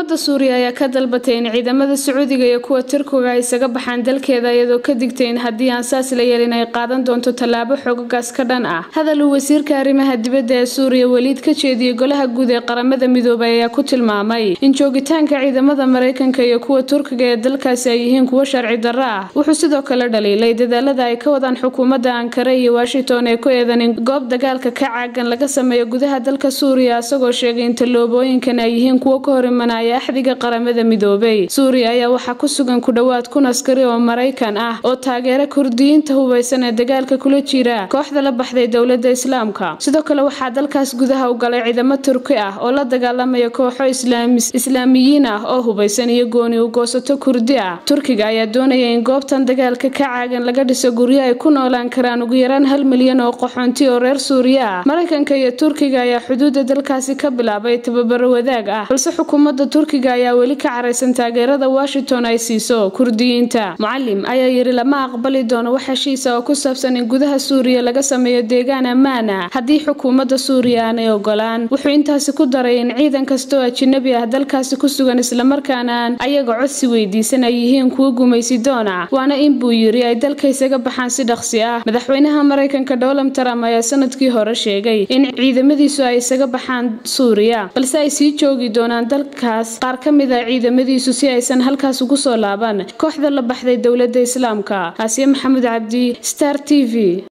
xukuumadda suuriya ayaa ka dalbatay in ciidamada sacuudiga iyo kuwa turkiga ay isaga baxaan dalkeeda iyadoo ka digtay in haddii aan saas la yeelin ay qaadan doonto tallaabo xoogogaas ka dhan ah hadal uu wasiirka arrimaha dibadda ee suuriya weliid ka jeediyey golaha guud ee qaramada midoobay ayaa ku tilmaamay in joogitaanka ciidamada maraykanka iyo kuwa turkiga ee dalkaasi ay yihiin kuwo sharci darro ah wuxuu sidoo kale dhaliilay dadaalada ay ka wadaan xukuumadda ankara iyo washington ee ku eedan in goob dagaalka ka caagan laga sameeyo gudaha dalka suuriya isagoo sheegay in tallaabooyinkan ay yihiin kuwo ka hor imanaya axdiga qaramada midoobay suuriya ayaa waxaa ku sugan ku dhowaad kun askari oo maraykan ah oo taageera kurdiyiinta hubaysan ee dagaalka kula jira kooxda la baxday dowladda islaamka sidoo kale waxaa dalkaas gudaha u galay ciidamo turki ah oo la dagaalamaya kooxo islaamiyiin ah oo hubaysan iyo gooni u goosato kurdi ah turkiga ayaa doonaya in goobtan dagaalka ka caagan laga dhiso guryo ay ku noolaan karaan ugu yaraan hal milyan oo qaxoonti oo reer suuriya ah maraykanka iyo turkiga ayaa xuduudda dalkaasi ka bilaabay tababaro wadaag ah balse xukuumadda turkiga ayaa weli ka caraysan taageerada washington ay siiso kurdiyiinta mucalim ayaa yidhi lama aqbali doono wax heshiisa oo ku saabsan in gudaha suuriya laga sameeyo deegaan ammaan ah haddii xukuumadda suuriya aanay ogolaan wuxuu intaasi ku daray in ciidan kasta oo ajinabi ah dalkaasi ku sugan islamarkaana aan ayaga codsi weydiisan ay yihiin kuwo gumaysi doona waana in buu yidhi ay dalka isaga baxaan si dhaqsi ah madaxweynaha maraykanka donald trump ayaa sanadkii hore sheegay in ciidamadiisu ay isaga baxaan suuriya balse ay sii joogi doonaan dalkaas qaar ka mid ah ciidamadiisu si aysan halkaas ugu soo laaban kooxda la baxday dowladda islaamka aasiya maxamed cabdi star t v